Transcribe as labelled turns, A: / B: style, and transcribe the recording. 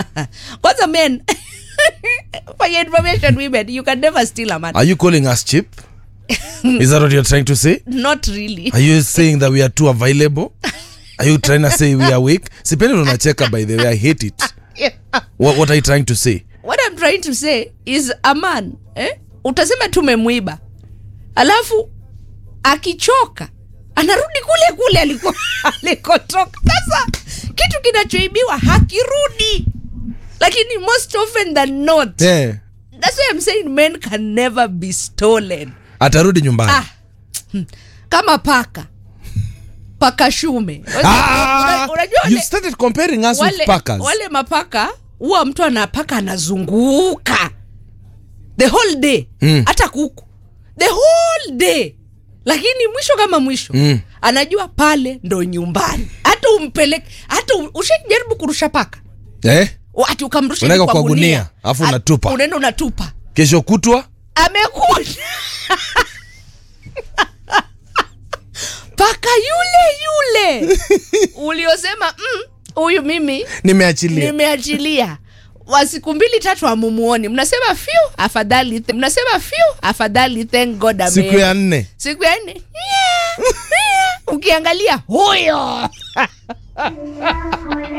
A: kwanza men for your information women you can never steal a man
B: Are you calling us cheap? Is that what you're trying to say?
A: not really
B: Are you saying that we are too available? Are you trying to say we are weak? Sipendi unacheka by the way. I hate it. What, what are you trying to say?
A: what i'm trying to say is a man eh? utasema tumemwiba alafu akichoka anarudi kule kule aliko alikotoka sasa kitu kinachoibiwa hakirudi lakini most often than not
B: Yeah.
A: that's why i'm saying men can never be stolen
B: Atarudi nyumbani.
A: ah, hmm, kama paka paka shume
B: Ah,
A: Una- unajua
B: you
A: wale-
B: started comparing us with
A: wale,
B: packers.
A: wale mapaka huwa mtu anapaka anazunguka the whole day
B: Mm.
A: hata kuku the whole day lakini mwisho kama mwisho
B: Mm.
A: anajua pale ndo nyumbani hata umpeleke hata u- ushajaribu kurusha paka
B: Eh?
A: ati ukamrusha
B: Unaweka
A: hivi
B: kwa gunia, alafu
A: At-
B: unatupa.
A: unaenda unatupa
B: Kesho kutwa
A: amekuja paka yule yule uliosema "Mm, huyu mimi
B: nimeachilia.
A: nimeachilia wa siku mbili tatu amumuoni mnasema fiu afadhali th- mnasema fiu afadhali thank god ame-
B: Siku ya nne.
A: siku ya nne yeah, yeah. ukiangalia huyo